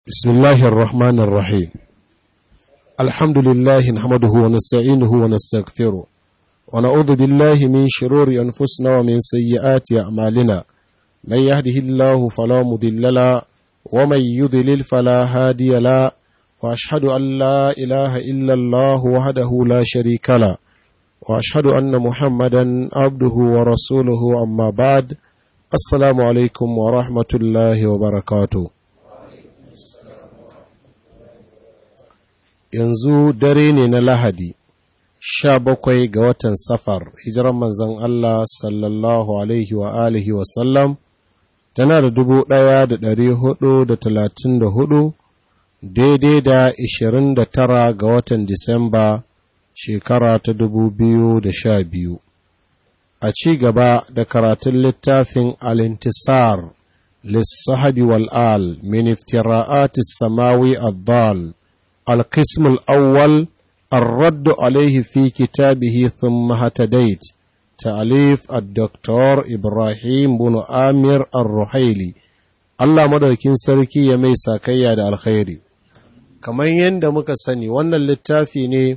بسم الله الرحمن الرحيم الحمد لله نحمده ونستعينه ونستغفره ونعوذ بالله من شرور أنفسنا ومن سيئات أعمالنا من يهده الله فلا مضل له ومن يضلل فلا هادي له وأشهد أن لا إله إلا الله وحده لا شريك له وأشهد أن محمدا عبده ورسوله أما بعد السلام عليكم ورحمة الله وبركاته yanzu dare ne na lahadi sha bakwai ga watan safar hijiran manzan Allah sallallahu alaihi wa alihi wasallam tana da dubu ɗaya da ɗari hudu da talatin da hudu daidai da ishirin da tara ga watan disamba shekara ta dubu biyu da sha biyu a ci gaba da karatun littafin alintisar lissahabi wal'al min iftira'atis samawi addal القسم الأول الرد عليه في كتابه ثم هتديت تأليف الدكتور إبراهيم بن آمير الرحيلي Allah madaukin sarki ya mai sakayya da alkhairi kamar yadda muka sani wannan littafi ne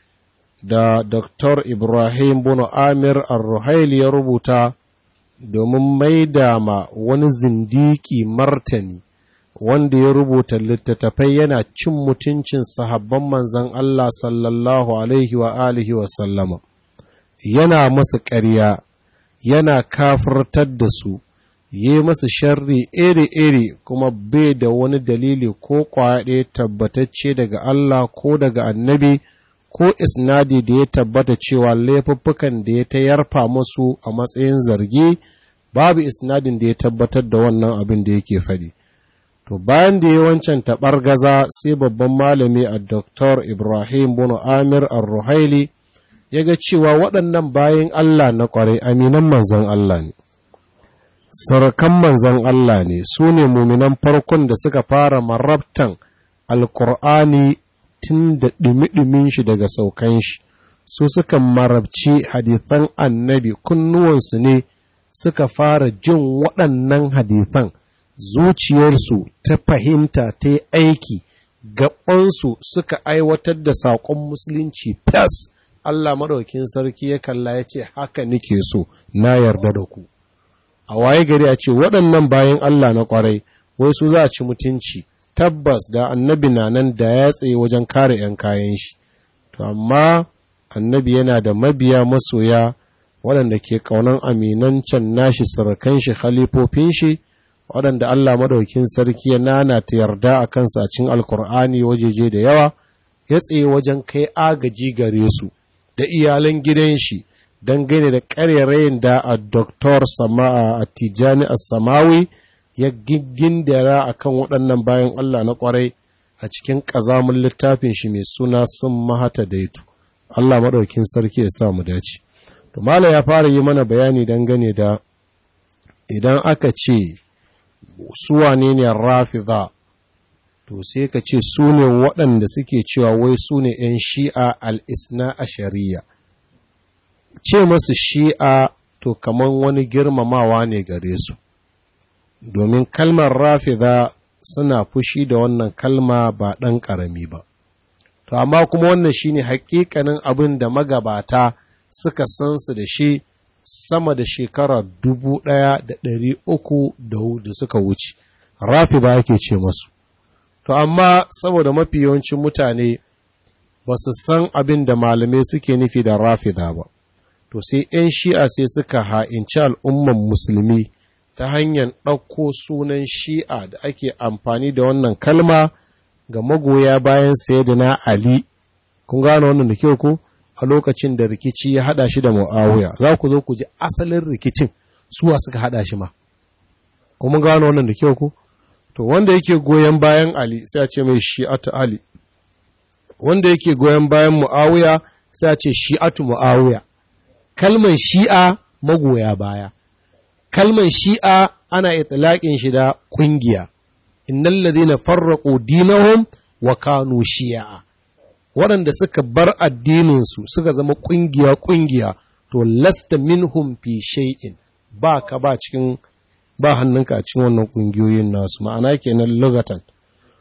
da Dr. Ibrahim bin Amir Ar-Ruhaili ya rubuta domin maida ma wani zindiki martani wanda ya rubuta littattafai yana cin mutuncin sahabban manzan Allah sallallahu Alaihi wa alihi wa sallama, yana masu ƙarya, yana kafirtar da su, yi masu sharri iri-iri kuma bai da wani dalili ko kwaɗe tabbatacce daga Allah ko daga annabi ko isnadi da ya tabbata cewa laifuffukan da ya ta yarfa musu a matsayin zargi babu isnadin da ya tabbatar da wannan abin da yake faɗi. To bayan da ya wancan gaza sai babban malami a Dr. Ibrahim Bono Amir Ar-Ruhaili ya ga cewa waɗannan bayan Allah na ƙwarai aminan manzan Allah ne. Sarakan manzan Allah ne su ne muminan farkon da suka fara marabtan Alƙur'ani tun da ɗumi-ɗumin shi daga saukan shi, su suka marabci hadithan annabi kunnuwansu ne suka fara jin waɗannan hadithan. zuciyarsu ta fahimta ta yi aiki gabansu suka aiwatar da saƙon musulunci fas Allah maɗaukin sarki ya kalla ya ce haka nike so na yarda da ku a waye gari a ce waɗannan bayan Allah na ƙwarai wai su za a ci mutunci tabbas da annabi na nan da ya tsaye wajen kare 'yan kayan shi to amma annabi yana da mabiya masoya waɗanda ke ƙaunan aminancin nashi sarakan shi khalifofin shi waɗanda Allah madaukin sarki ya nana ta yarda a kansa a cikin alkur'ani wajeje da yawa ya tsaye wajen kai agaji gare su da iyalan gidan shi dangane da ƙarerayin da a doktor sama'a a tijani a samawi ya giggindara a kan waɗannan bayan Allah na ƙwarai a cikin ƙazamin littafin shi mai suna sun mahata daitu Allah madaukin sarki ya sa mu dace to mala ya fara yi mana bayani dangane da idan aka ce su wane ne rafida to sai ka ce su ne waɗanda suke cewa wai su ne ‘yan shi'a al'isna a shari'a ce masu shi'a to kamar wani girmamawa ne gare su domin kalmar rafida suna fushi da wannan kalma ba ɗan ƙarami ba to amma kuma wannan shine hakikanin abin da magabata suka san su da shi sama da shekara dubu ɗaya da ɗari uku da suka wuce rafi ba yake ce masu to amma saboda mafi yawancin mutane ba su san abin da malamai suke nufi da rafida ba to sai 'yan shi'a sai suka ha'inci al'umman musulmi ta hanyar ɗauko sunan shi'a da ake amfani da wannan kalma ga magoya bayan sayyidina ali kun gane wannan da kyau ko a lokacin da rikici ya hada shi da mu'awiya za ku zo ku ji asalin rikicin suwa suka hada shi ma kuma gano wannan da kyau ku to wanda yake goyon bayan ali sai a ce mai shi'atu ali wanda yake goyon bayan mu'awiya sai a ce shi'atu mu'awiya kalmar shi'a magoya baya kalmar shi'a ana itlaqin shi da kungiya innal ladhina farraqu dinahum wa kanu shi'a waɗanda suka bar addininsu suka zama ƙungiya-ƙungiya to lasta minhum fi shay'in ba ka ba cikin ba hannunka a cikin wannan ƙungiyoyin nasu ma'ana kenan lugatan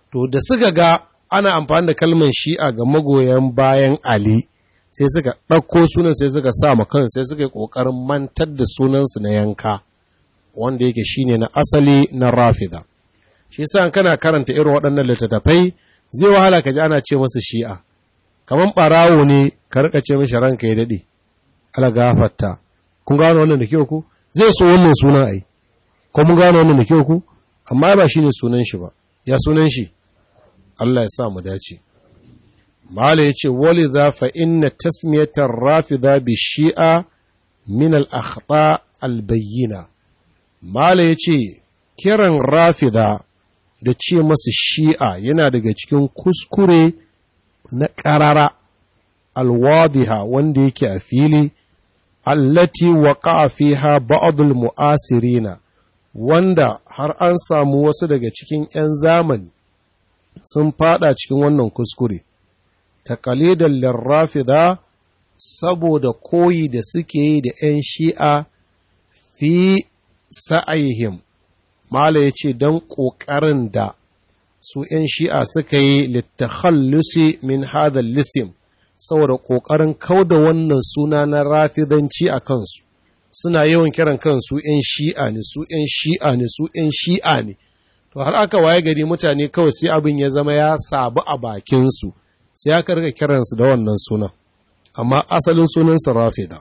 to da suka ga ana amfani da kalmar shi'a ga magoyan bayan ali sai suka ɗauko sunan sai suka sa ma kan sai suka yi ƙoƙarin mantar da sunansu na yanka wanda yake shine na asali na rafida shi yasa kana karanta irin waɗannan littattafai zai wahala ka ji ana ce masa shi'a kamar ɓarawo ne ka rika ce mishi ranka ya daɗe ala gafarta kun gano wannan da kyau ku zai so wannan sunan ai ko mun gano wannan da kyau ku amma ba shine sunan shi ba ya sunan shi Allah ya sa mu dace mala yace walidha fa inna tasmiyatar rafida bi shi'a min al akhta al bayyina mala yace kiran rafida da ce masa shi'a yana daga cikin kuskure na ƙarara alwadiha wanda yake a fili allati waƙa fiha ba'dul mu'asirina wanda har an samu wasu daga cikin 'yan zamani sun fada cikin wannan kuskure taqalidan lirrafida saboda koyi da suke yi da 'yan shi'a fi sa'ayihim mala ya ce don ƙoƙarin da su 'yan shi'a suka yi littakhallusi min hadha lisim saboda ƙoƙarin kauda wannan suna na rafidanci a kansu suna yawan kiran kansu 'yan shi'a ne su 'yan shi'a ne su 'yan shi'a ne to har aka waye gari mutane kawai sai abin ya zama ya sabu a bakinsu sai aka rika kiransu da wannan sunan amma asalin sunansa rafida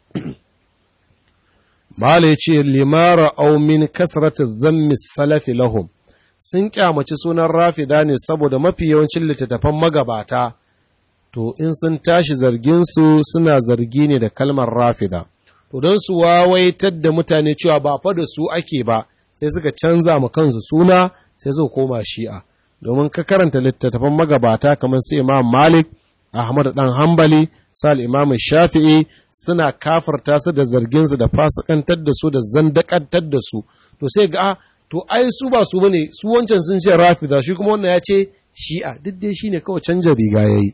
Mala ya ce, Limara aumin kasrata zammi salafi lahum, sun kyamaci sunan rafida ne saboda mafi yawancin littattafan magabata, to in sun tashi zarginsu suna zargi ne da kalmar rafida. To don su wawaitar da mutane cewa ba fa da su ake ba, sai suka canza ma kansu suna sai suka koma shi'a. Domin ka karanta littattafan magabata kamar su Imam Malik, Ahmad ɗan Hambali, sal Imam Shafi'i suna kafarta su da zarginsu da fasikantar da su da zandakantar da su. To sai ga to ai su ba su bane su wancan sun ce rafida shi kuma wannan ya ce shi'a duk dai shine kawai canja riga yayi.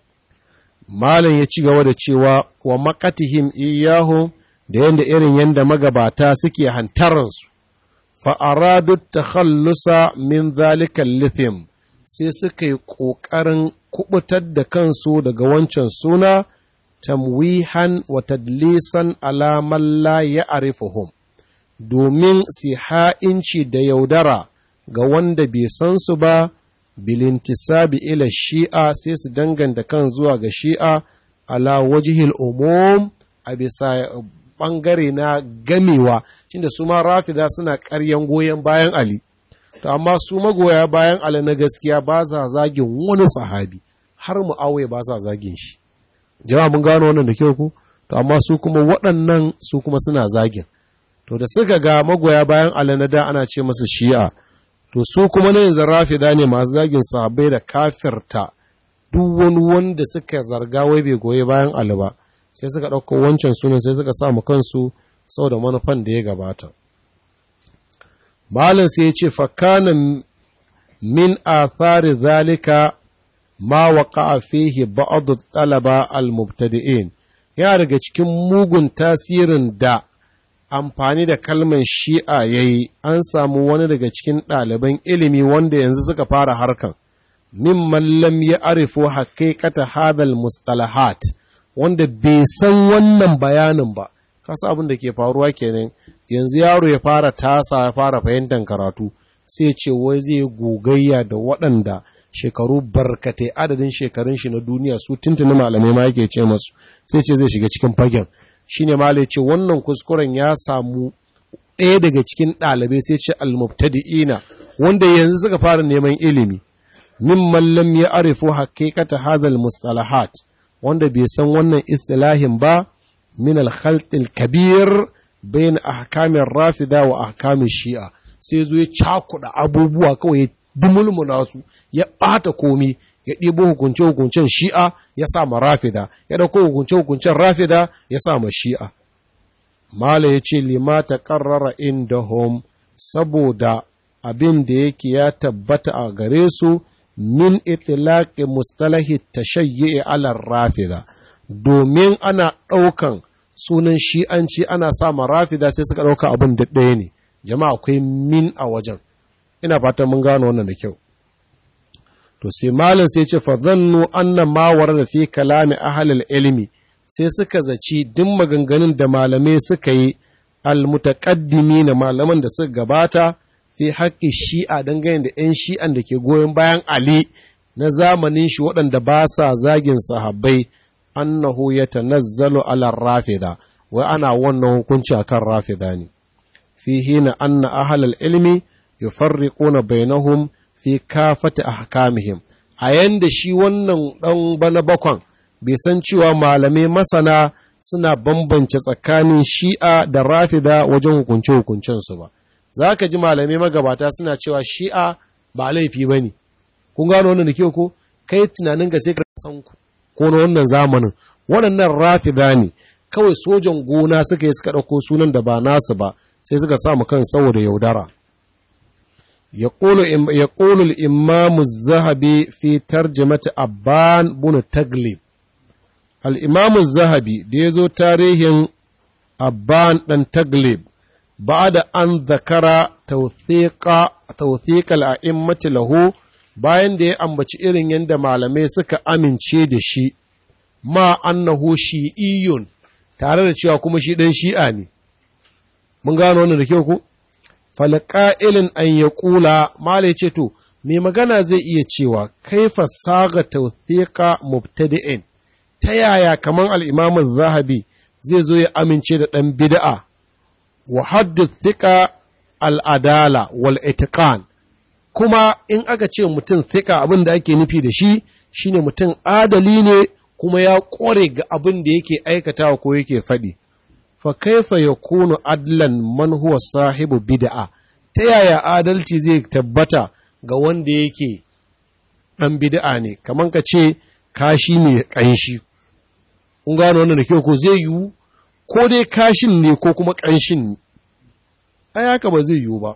Malam ya ci gaba da cewa wa makatihim iyahu da yanda irin yanda magabata suke hantaransu. Fa aradu takhallusa min zalika lithim sai suka yi ƙoƙarin kubutar da kansu daga wancan suna tamwihan wa tadlisan alaman la ya arifuhum domin su ha'inci da yaudara ga wanda bai san su ba bilintisabi ila shi'a sai su danganta kan zuwa ga shi'a ala wajihil umum a bisa ɓangare na gamewa cinda su ma rafida suna ƙaryan goyon bayan ali to amma su magoya bayan Ali na gaskiya ba sa zagin wani sahabi har mu aure ba sa zagin shi jama'a mun gano wannan da kyau ku to amma su kuma waɗannan su kuma suna zagin to da suka ga magoya bayan Ali na da ana ce masa shi'a to su kuma na yanzu rafida ne masu zagin sahabbai da kafirta duk wani wanda suka zarga wai bai goyi bayan Ali ba sai suka ɗauko wancan sunan sai suka sa mu kansu sau da manufan da ya gabata Malam sai ya ce, Fakanan min athari zalika ma waƙa fihi ba'adu talaba al-mubtadi'in ya daga cikin mugun tasirin da amfani da kalmar shi'a ya yi an samu wani daga cikin ɗaliban ilimi wanda yanzu suka fara harkan mimman lam ya arifo haƙiƙata hadal mustalahat wanda bai san wannan bayanin ba kasa abin da ke faruwa kenan yanzu yaro ya fara tasa ya fara fahimtar karatu sai ce wai zai gogayya da waɗanda shekaru barkatai adadin shekarun shi na duniya su tuntuni malamai ma yake ce masu sai ce zai shiga cikin fagen shine malai ce wannan kuskuren ya samu ɗaya daga cikin ɗalibai sai ce almubtadi'ina wanda yanzu suka fara neman ilimi mimman lam ya arifu haqiqata hadal mustalahat wanda bai san wannan istilahin ba min al-khalt al-kabir bayan ahkamin rafida wa ahkamin shi'a sai zo ya cakuɗa abubuwa kawai ya dumulmuna su ya ɓata komi ya ɗibo hukunce-hukuncen shi'a ya sa ma rafida ya ɗauko hukunce-hukuncen rafida ya sa ma shi'a mala ya ce lima ta ƙarrara inda hom saboda abin da yake ya tabbata a gare su min itilaƙi mustalahi tashayyi alar rafida domin ana ɗaukan sunan shi'anci ana sa rafida sai suka ɗauka abin da ɗaya ne jama'a akwai min a wajen ina fatan mun gano wannan da kyau to sai malam sai ce fa zannu anna ma warada fi kalami ahlil ilmi sai suka zaci duk maganganun da malamai suka yi almutaqaddimi na malaman da suka gabata fi haƙƙi shi'a dangane da 'yan shi'an da ke goyon bayan Ali na zamanin shi waɗanda ba sa zagin sahabbai annahu ya tanazzalu ala rafida wai ana wannan hukunci akan rafida ne fi hina anna ahlal ilmi yufarriquna bainahum fi kafati ahkamihim a yanda shi wannan dan bana bakwan bai san cewa malamai masana suna bambance tsakanin shi'a da rafida wajen hukunce hukuncensu ba za ka ji malamai magabata suna cewa shi'a ba laifi ba ne kun gano wannan da kyau ko kai tunanin ga sai ka san ku ko na wannan zamanin waɗannan rafida ne kawai sojan gona suka yi suka ɗauko sunan da ba nasu ba sai suka samu kan saboda yaudara يقول الإمام الذهبي في ترجمة أبان بن تغلب الإمام الذهبي ديزو تاريخ أبان بن تغلب بعد أن ذكر توثيق توثيق الأئمة له bayan da ya ambaci irin yadda malamai suka amince da shi ma annahu shi'iyyun tare da cewa kuma shi ɗan shi'a ne mun gano wannan da kyau ku falƙa'ilin an ya ƙula mala ce to mai magana zai iya cewa kaifa saga tawthiqa mubtadi'in ta yaya kaman al-imam zahabi zai zo ya amince da ɗan bid'a wa haddu thiqa al-adala wal itiqan kuma in aka ce mutum thika abin da ake nufi da shi shine mutum adali ne kuma ya ƙware ga abin da yake aikatawa ko yake faɗi fa kaifa yakunu adlan man huwa sahibu bid'a ta yaya adalci zai tabbata ga wanda yake dan bid'a ne kaman ka ce kashi ne kanshi kun gano wannan da kyau ko zai yiwu ko dai kashin ne ko kuma kanshin ne ai haka ba zai yiwu ba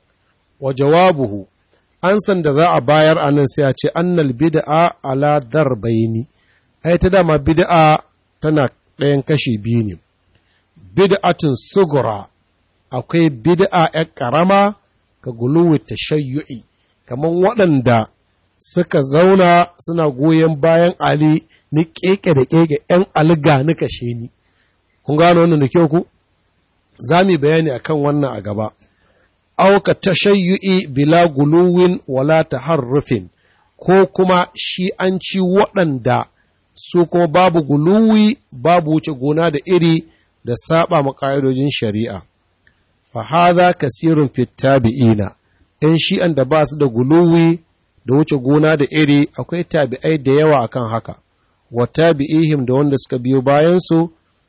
wa jawabuhu an san da za a bayar a nan sai a ce annal bid'a ala darbaini ai ta dama bid'a tana ɗayan kashi biyu ne bid'atun sugura akwai bid'a ‘yan ƙarama ga guluwi tashayyu'i kamar waɗanda suka zauna suna goyon bayan Ali ni keke da keke ‘yan alga ni kashe ni. Kun gano wannan da kyau ku? Za mu bayani akan wannan a gaba. Auka tashayyu'i bila guluwin wala taharrufin ko kuma shi an ci waɗanda su kuma babu guluwi babu wuce gona da iri da saba ma ƙa'idojin shari'a. Fa haza kasirun fittabi'ina, ‘yan shi'an da ba su da guluwi da wuce gona da iri akwai tabi'ai da yawa akan haka, wa tabi'ihim da wanda suka biyo bayansu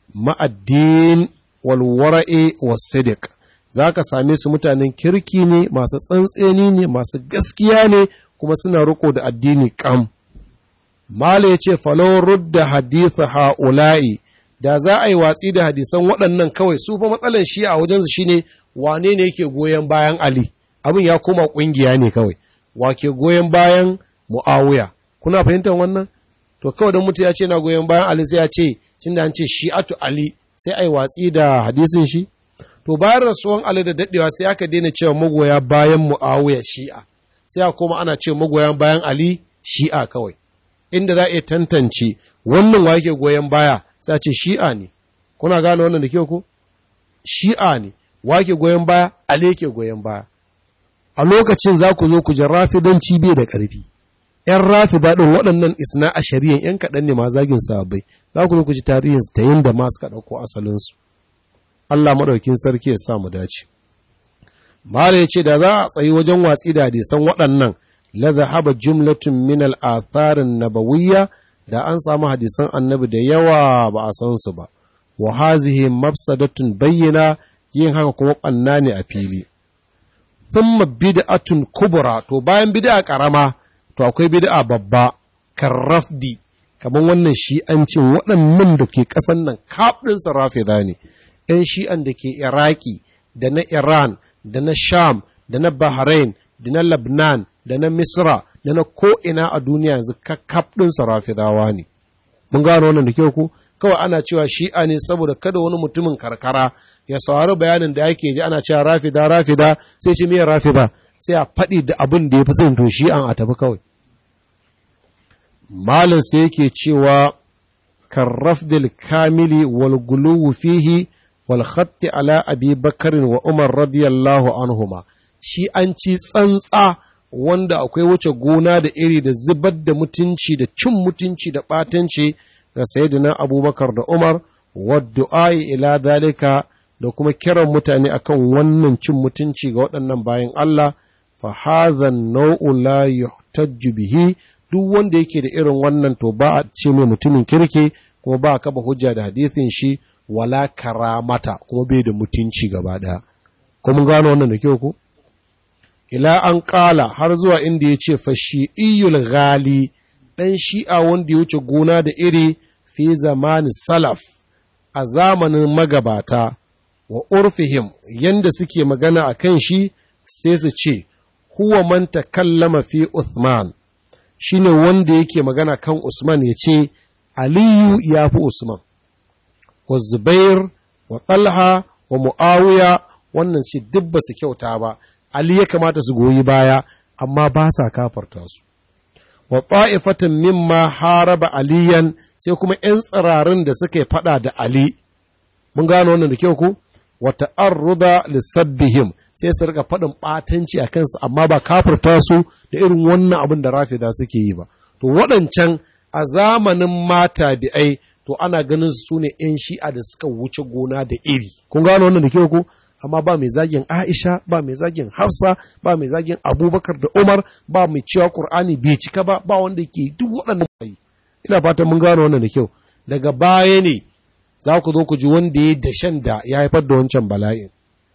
ma'addin walwara'i wa sidik. Za ka same su mutanen kirki ne, masu tsantseni ne, masu gaskiya ne, kuma suna riko da addini kam. Mala ya ce, falon rudda haditha ha'ula'i, da za a yi watsi da hadisan waɗannan kawai su fa matsalan shi a wajensu shine wane ne yake goyon bayan Ali abin ya koma ƙungiya ne kawai wa ke goyon bayan Muawiya kuna fahimtar wannan to kawai don mutum ya ce na goyon bayan Ali sai ya ce cin da an ce shi'atu Ali sai a yi watsi da hadisin shi to bayan rasuwan Ali da daɗewa sai aka daina cewa magoya bayan Muawiya shi'a sai a koma ana ce magoya bayan Ali shi'a kawai inda za a iya tantance wannan wa yake goyon baya sai ce shi'a ne kuna gane wannan da kyau ko shi'a ne wake goyon baya ale ke goyon baya a lokacin za ku zo ku ji rafidanci bai da ƙarfi ‘yan rafida ɗin waɗannan isna a shari'an ‘yan kaɗan ne ma zagin sahabbai za ku zo ku ji tarihinsu ta yin da ma suka ɗauko asalinsu Allah maɗaukin sarki ya sa mu dace Mala ya ce da za a tsayi wajen watsi da hadisan waɗannan la zahaba jumlatun min al-atharin nabawiyya da an samu hadisan annabi da yawa ba a san su ba wa hazihi mafsadatun bayyana yin haka kuma ɓanna ne a fili thumma bid'atun kubra to bayan bid'a karama to akwai bid'a babba karrafdi kamar wannan shi'ancin waɗannan da ke ƙasan nan kaɗin su rafida ne ‘yan shi'an da ke iraki da na iran da na sham da na bahrain da na labnan da na misra da na ko'ina a duniya yanzu kakkaf ɗinsa rafidawa ne. Mun gano wannan da kyau ku? Kawai ana cewa shi'a ne saboda kada wani mutumin karkara ya saurari bayanin da ake ji ana cewa rafida rafida sai ce miya rafida sai a faɗi da abin da ya fi son to shi'an a tafi kawai. malin sai yake cewa karrafdil kamili wal guluwu fihi wal khatti ala abi bakarin wa umar radiyallahu anhuma shi an ci tsantsa wanda akwai wuce gona da iri da zubar da mutunci da cin mutunci da ɓatanci ga sayyidina abubakar da umar wadda'i ila dalika da kuma kiran mutane akan wannan cin mutunci ga waɗannan bayan Allah fa hadha nau'u la yuhtajju bihi duk wanda yake da irin wannan to ba a ce mai mutumin kirki kuma ba a kaba hujja da hadisin shi wala karamata kuma bai da mutunci gaba ɗaya ko mun gano wannan da kyau ko ila an ƙala har zuwa inda ya ce fashi'iyul ghali ɗan shi'a wanda ya wuce gona da iri fi zamani salaf a zamanin magabata wa urfihim yanda suke magana a kan shi sai su ce huwa man takallama fi Uthman shine wanda yake magana kan Usman ya ce Aliyu ya fi Usman wa Zubair wa Talha wa Muawiya wannan ce duk ba su kyauta ba Ali ya kamata su goyi baya amma ba sa kafarta su wa ta'ifatin mimma haraba aliyan sai kuma ‘yan tsirarin da suka yi faɗa da Ali, mun gano wannan da kyau ku, wata arruda lissabbihim sai su rika faɗin ɓatanci a kansu amma ba kafirta su da irin wannan abin da rafida suke yi ba. To waɗancan a zamanin mata bi'ai to ana ganin su ne ‘yan shi'a da suka wuce gona da iri. Kun gano wannan da kyau ku? amma ba mai zagin Aisha, ba mai zagin Hafsa, ba mai zagin Abubakar da Umar, ba mai cewa Kur'ani bai cika ba, ba wanda ke duk waɗannan bayi. Ina fatan mun gano wannan da kyau. Daga baya ne za ku zo ku ji wanda ya dashen da ya haifar da wancan bala'in.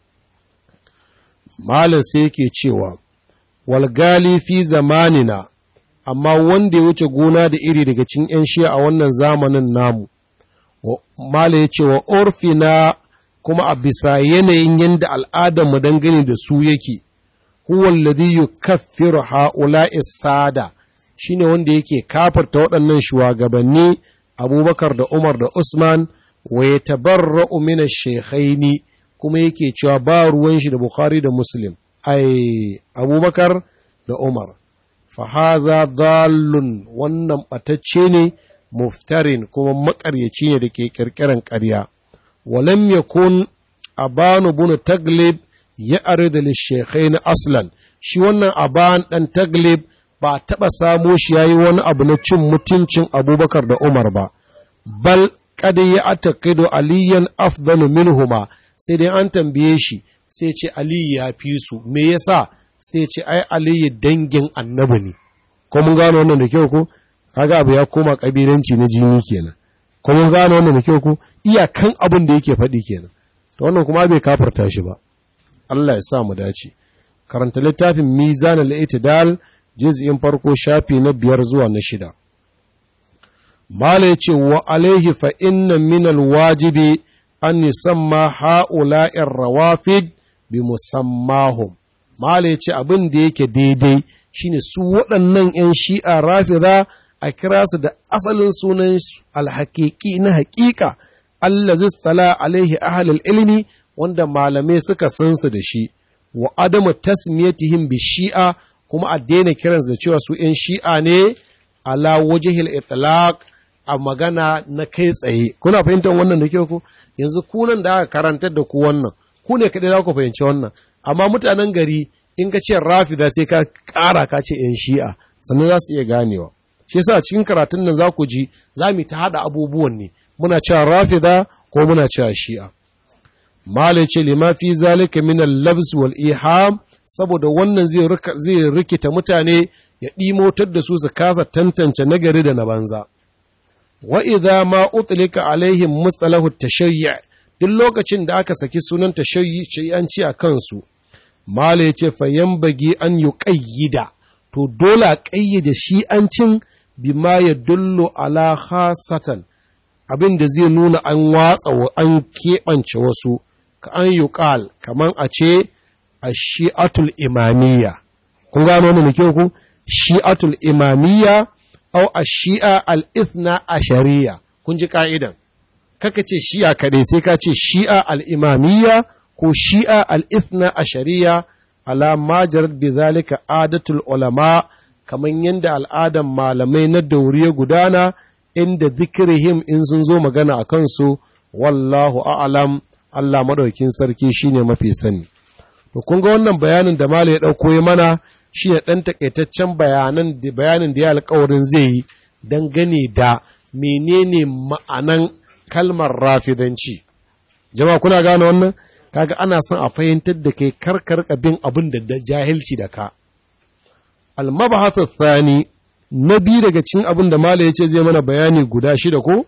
Malam sai yake cewa, walgali fi zamanina, amma wanda ya wuce gona da iri daga cikin ‘yan shiya a wannan zamanin namu. Malam ya ce wa orfina kuma a bisa yanayin yadda al'adarmu dangane da su yake, huwan ladhi yukaffiru ha'ula'i sada shine wanda yake kafarta waɗannan shugabanni Abubakar da Umar da Usman wa ya tabarra'u min ash-shaykhaini kuma yake cewa ba ruwan shi da Bukhari da Muslim ai Abubakar da Umar fa hadha dallun wannan batacce ne muftarin kuma makaryaci ne da ke kirkiran ƙarya ولم يكن أبان بن تغلب يعرض للشيخين أصلا shi wannan aban ɗan taglib ba taɓa samo shi ya yi wani abu na cin mutuncin abubakar da umar ba bal kada ya atakido aliyan afdalu minhuma sai dai an tambaye shi sai ce aliyu ya fi su me yasa sai ce ai aliyu dangin annabi ne ko mun gano wannan da kyau ko kaga abu ya koma kabilanci na jini kenan ko mun gano wannan da kyau ko iyakan abin da yake faɗi kenan to wannan kuma bai kafarta shi ba Allah ya sa mu dace karanta littafin mizan al-i'tidal juz'in farko shafi na biyar zuwa na shida mala yace wa alaihi fa inna min al-wajibi an yusamma ha'ula'ir rawafid bi musammahum mala yace abin da yake daidai shine su waɗannan 'yan shi'a rafida a kira su da asalin sunan alhaƙiƙi na haƙiƙa Allah zistala alaihi ahalul ilmi wanda malamai suka san su da shi wa adamu tasmiyatihim bi shi'a kuma a daina kiransu da cewa su ‘yan shi'a ne ala wajihil itlaq a magana na kai tsaye kuna fahimtar wannan da kyau ku yanzu kunan da aka karantar da ku wannan ku ne kaɗai za ku fahimci wannan amma mutanen gari in ka ce rafida sai ka ƙara ka ce ‘yan shi'a sannan za su iya ganewa shi yasa cikin karatun nan za ku ji za mu ta haɗa abubuwan ne muna cewa rafida ko muna cewa shi'a malai ce lima fi zalika min al-labs wal iham saboda wannan zai zai rikita mutane ya ɗimotar da su su kasa tantance nagari da na banza wa idza ma utlika alaihim mustalahu tashayyu duk lokacin da aka saki sunan tashayyu an ci a kansu malai ce fa bagi an yuqayyida to dole a ƙayyade shi'ancin bima ya dullo ala khasatan abin da zai nuna an watsa wa an keɓance wasu ka an yi ƙal kamar a ce a shi'atul imamiyya kun gano wani da kyau ku shi'atul imamiyya au a shi'a al'ithna a shari'a kun ji ka'idan kaka ce shi'a kaɗai sai ka ce shi'a al'imamiyya ko shi'a al'ithna a shari'a ala majarar bi zalika adatul ulama kamar yadda al'adan malamai na dauri ya gudana inda zikirihim in sun zo magana a kansu wallahu a'alam Allah maɗaukin sarki shine mafi sani to kun ga wannan bayanin da malai ya ɗauko ya mana shi ne ɗan takaitaccen bayanan da bayanin da ya alƙawarin zai yi dangane da menene ma'anan kalmar rafidanci jama'a kuna gane wannan kaga ana son a fahimtar da kai karkar bin abin da jahilci da ka almabahathu thani na biyu daga cikin abin da mala ya ce zai mana bayani guda shida ko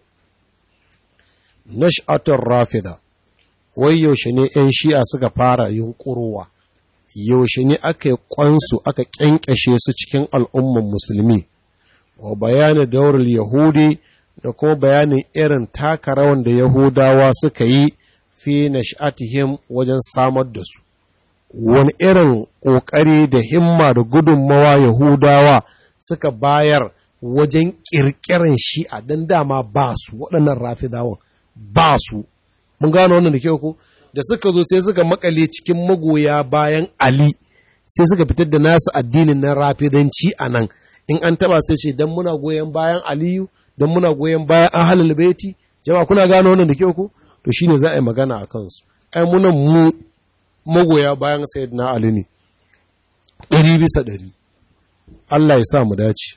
nash'atul rafida wai yaushe ne 'yan shi'a suka fara yunƙurowa yaushe ne aka yi kwansu aka ƙyanƙyashe su cikin al'umman musulmi wa bayanin daular yahudi da kuma bayanin irin taka rawan da yahudawa suka yi fi nash'atihim wajen samar da su wani irin ƙoƙari da himma da gudunmawa yahudawa suka bayar wajen ƙirƙirar shi'a don dama ba su waɗannan rafidawan ba su mun gano wannan da kyau ko da suka zo sai suka makale cikin magoya bayan Ali sai suka fitar da nasu addinin na rafidanci a nan in an taba sai ce dan muna goyon bayan Aliyu dan muna goyon bayan ahlul baiti jama'a kuna gano wannan da kyau ko to shine za a yi magana a kansu ai muna mu magoya bayan sayyidina Ali ne ɗari bisa ɗari Allah ya sa mu dace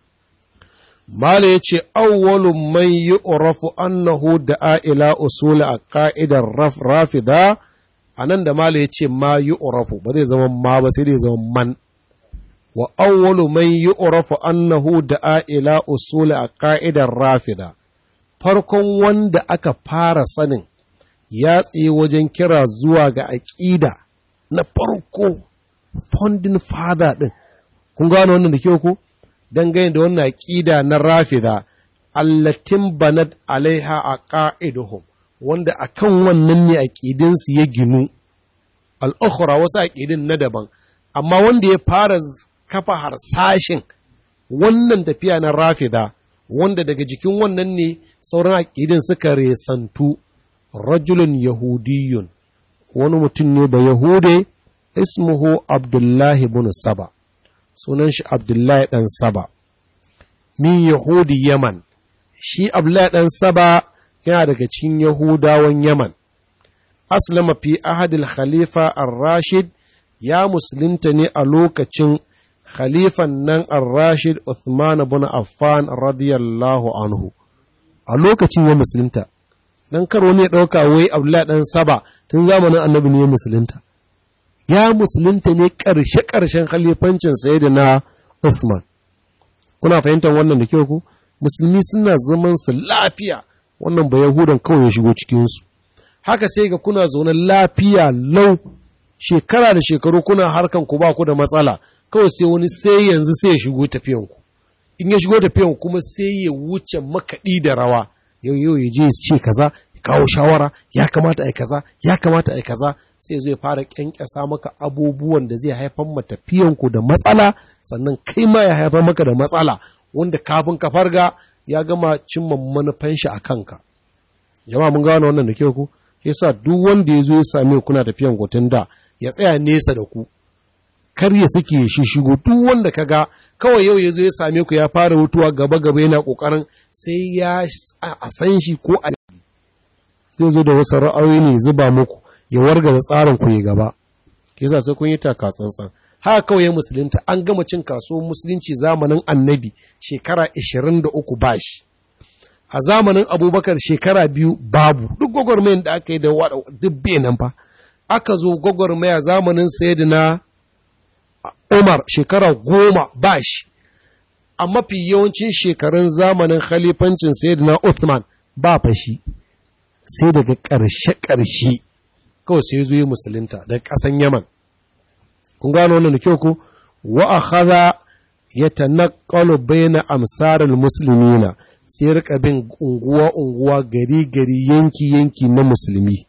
Mala ya ce, Awwalu man yi urafu annahu da ila usuli a ƙa'idar rafida, a nan da Mala ya ce ma yi urafu, ba zai zama ma ba sai dai zama man. Wa awwalu man yi urafu annahu da ila usuli a ƙa'idar rafida, farkon wanda aka fara sanin ya tsaye wajen kira zuwa ga aƙida na farko, founding father ɗin. Kun gano wannan da kyau ko? dangane da wannan aƙida na rafida allatin banat alaiha a ƙa'iduhum wanda a kan wannan ne aƙidinsu ya ginu al'ukhura wasu aƙidin na daban amma wanda ya fara kafa harsashin wannan tafiya na rafida wanda daga jikin wannan ne sauran aƙidin suka resantu rajulun yahudiyun wani mutum ne ba yahude ismuhu abdullahi bin saba sunan shi Abdullahi ɗan Saba, min Yahudi Yaman, shi Abdullahi ɗan Saba yana daga cikin Yahudawan Yaman. Aslama fi ahadil Khalifa ar-Rashid ya musulunta ne a lokacin Khalifan nan ar-Rashid Uthman bin Affan radiyallahu anhu. A lokacin ya musulunta, dan karo ne ɗauka wai Abdullahi ɗan Saba tun zamanin annabi ne ya musulunta. ya musulunta ne ƙarshe-ƙarshen khalifancin sai da na Uthman. Kuna fahimtar wannan da kyau ku? Musulmi suna zaman su lafiya, wannan ba Yahudan kawai ya shigo cikinsu. Haka sai ga kuna zaune lafiya lau, shekara da shekaru kuna harkan ku ba ku da matsala, kawai sai wani sai yanzu sai ya shigo tafiyanku. In ya shigo tafiyanku kuma sai ya wuce makaɗi da rawa, yau yau ya je ya ce kaza, ya kawo shawara, ya kamata a kaza, ya kamata a kaza, sai zai fara kyankyasa maka abubuwan da zai haifar matafiyanku da matsala sannan kai ma ya haifar maka da matsala wanda kafin ka farga ya gama cimma manufan shi a kanka jama'a mun gano wannan da kyau ku yasa duk wanda ya zo ya same kuna tafiyan gutun da ya tsaya nesa da ku kar ya suke shi shigo duk wanda ka ga kawai yau ya zo ya same ku ya fara hutuwa gaba gaba yana kokarin sai ya a san shi ko a zai zo da wasu ra'ayoyi ne zuba muku ya wargaza tsarin ku yi gaba ke sa sai kun yi taka tsantsan haka kawai musulunta an gama cin kasuwar musulunci zamanin annabi shekara 23 bashi a zamanin abubakar shekara biyu babu duk gwagwarmayan da aka yi da wada duk nan fa aka zo gwagwarmaya zamanin sayyidina umar shekara goma bashi a mafi yawancin shekarun zamanin khalifancin sayyidina uthman ba fashi sai daga ƙarshe-ƙarshe kawai sai zo yi musulunta daga ƙasan Yaman. Kun gano wannan da kyau ku? Wa a haza ya tanaqqalu baina amsarar musulmina sai rika bin unguwa-unguwa gari-gari yanki-yanki na musulmi.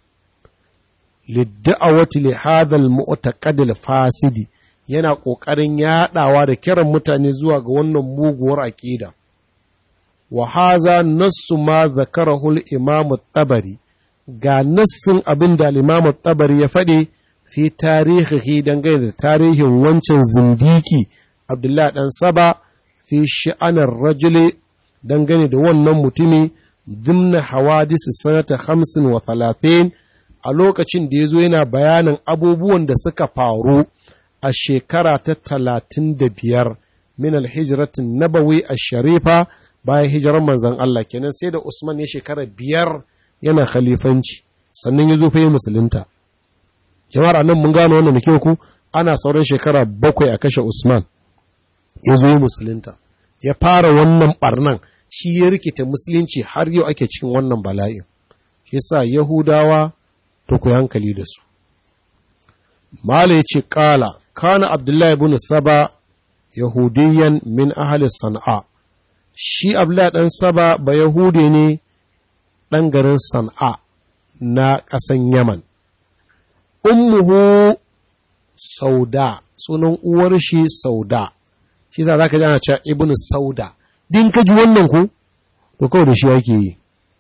Lidda'awati li hadha al-mu'taqad al-fasidi yana ƙoƙarin yaɗawa da kiran mutane zuwa ga wannan muguwar aƙida. Wa haza nassu ma zakarahu al-imam tabari ga nassin abin da limamu tabari ya faɗi fi tarihi dangane da tarihin wancan zindiki abdullahi ɗan saba fi sha'anar rajuli dangane da wannan mutumi dimna hawadisi sanata hamsin wa talatin a lokacin da ya zo yana bayanin abubuwan da suka faru a shekara ta talatin da biyar min alhijratin nabawi a sharifa bayan hijirar manzan Allah kenan sai da Usman ya shekara biyar yana khalifanci sannan ya zo fa yi musulunta jama'ar nan mun gano wannan da ku ana sauran shekara bakwai a kashe Usman ya zo yi musulunta ya fara wannan barnan shi ya rikita musulunci har yau ake cikin wannan bala'in shi sa yahudawa to ku hankali da su mala ya ce kala kana abdullahi ibn saba yahudiyan min ahli sana'a shi abdullahi dan saba ba yahudi ne dan garin sana'a na ƙasan yaman ummuhu sauda sunan uwar shi sauda shi sa za ka ji ana cewa ibn sauda din ka ji wannan ku to kawai da shi yake yi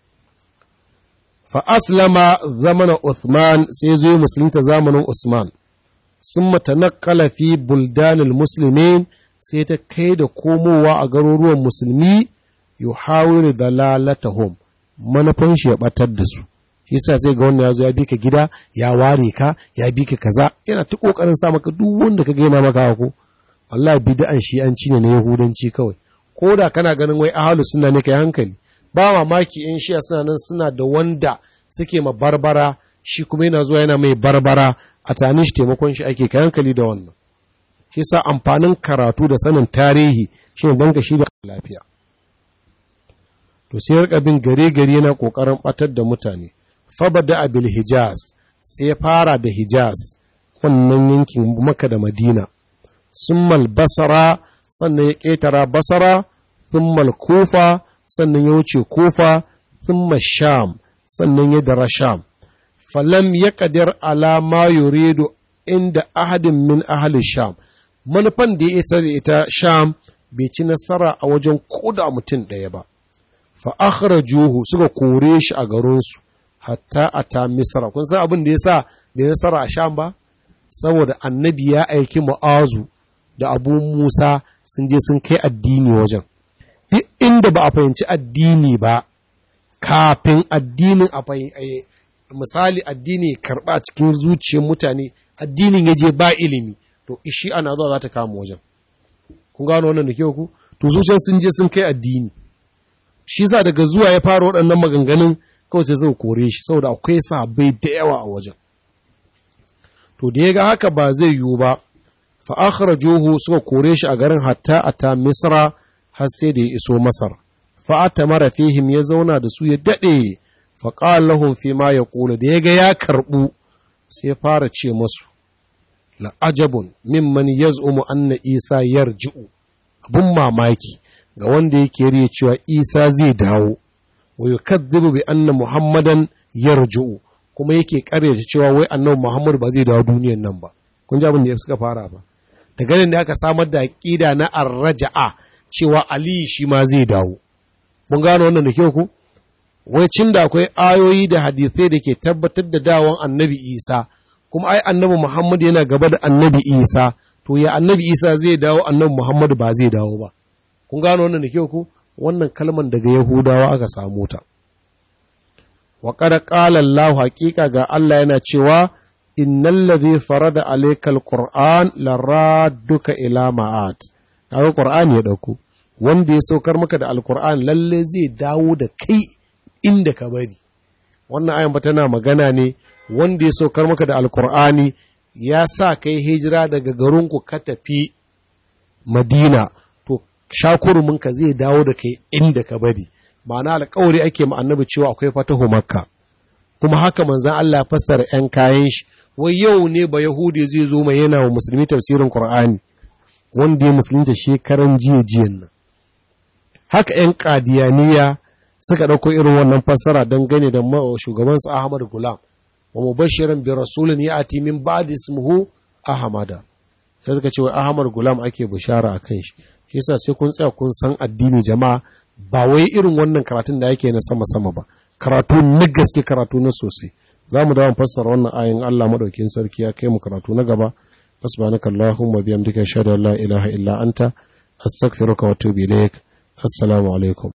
fa aslama zamana Uthman sai zo yi musulunta zamanin Usman sun matanakala fi buldanil muslimin sai ta kai da komowa a garuruwan musulmi yuhawiru dalalatahum manufan shi ya batar da su shi yasa sai ga wannan ya zo ya bi ka gida ya ware ka ya bi ka kaza yana ta kokarin sa maka duk wanda ka gaina maka ko Allah bid'an shi an ci ne na yahudanci kawai ko da kana ganin wai ahalu suna ne kai hankali ba mamaki in shiya suna nan suna da wanda suke ma barbara shi kuma yana zuwa yana mai barbara a tani shi taimakon shi ake kai hankali da wannan shi sa amfanin karatu da sanin tarihi shi ne banka shi da lafiya to sai rika bin gare gare yana kokarin batar da mutane fabada abil hijaz sai ya fara da hijaz wannan yankin maka da madina summal basara sannan ya ƙetara basara thummal kufa sannan ya wuce kufa thumma sham sannan ya dara sham falam ya ƙadir ala ma yuridu inda ahadin min ahli sham manufan da ya isa da ita sham bai ci nasara a wajen koda mutum ɗaya ba fa akhrajuhu suka kore shi a garinsu hatta ata misra kun san abin da yasa bai nasara a sham ba saboda annabi ya aiki mu'azu da abu musa sun je sun kai addini wajen duk inda ba a fahimci addini ba kafin addinin a misali addini karɓa cikin zuciyar mutane addinin ya je ba ilimi to ishi ana zuwa za ta kama wajen kun gano wannan da kyau ku to zuciyar sun je sun kai addini shi sa daga zuwa ya fara waɗannan maganganun kawai sai zai kore shi saboda akwai sabai da yawa a wajen to da ya ga haka ba zai yiwu ba fa'akharajuhu suka kore shi a garin hatta a ta misra har sai da ya iso masar fa'ata mara fihim ya zauna da su ya daɗe faƙal lahum fi ma ya ƙula da ya ga ya karɓu sai fara ce masu la'ajabun mimman yaz'umu anna isa yarji'u abun mamaki ga wanda yake riya cewa isa zai dawo wa yukadhibu bi anna muhammadan yarji'u kuma yake karyata cewa wai annabi muhammad ba zai dawo duniyan nan ba kun ji abin da suka fara ba da ganin da aka samar da aqida na arraja'a cewa ali shi ma zai dawo mun gano wannan da kyau ku wai cin da akwai ayoyi da hadisai da ke tabbatar da dawon annabi isa kuma ai annabi muhammad yana gaba da annabi isa to ya annabi isa zai dawo annabi muhammad ba zai dawo ba kun gano wannan da kyau ku wannan kalman daga yahudawa aka samu ta wa qad qala allah haqiqa ga allah yana cewa innal ladhi farada alayka alquran laradduka ila ma'at kaga qur'ani ya dauko wanda ya saukar maka da alquran lalle zai dawo da kai inda ka bari wannan ayan ba tana magana ne wanda ya saukar maka da alkur'ani ya sa kai hijira daga garinku ka tafi madina to shakuruminka zai dawo da kai inda ka bari ma'ana alkawari ake ma annabi cewa akwai fatahu makka kuma haka manzan Allah fassara 'yan kayan shi wai yau ne ba yahudi zai zo mai yana wa musulmi tafsirin qur'ani wanda ya musulunta shekaran jiya jiyan nan haka 'yan kadiyaniya suka ɗauko irin wannan fassara don gane da shugabansu Ahmad Gulam wa mubashirin bi rasulin ya ati min ba'd ismuhu Ahmada sai suka ce wai Ahmad Gulam ake bishara a kan shi shi yasa sai kun tsaya kun san addini jama'a ba wai irin wannan karatun da yake na sama sama ba karatu na gaske karatu na sosai za mu dawo fassara wannan ayin Allah madaukin sarki ya kai mu karatu na gaba subhanaka allahumma bihamdika ashhadu an la ilaha illa anta astaghfiruka wa atubu ilaik assalamu alaikum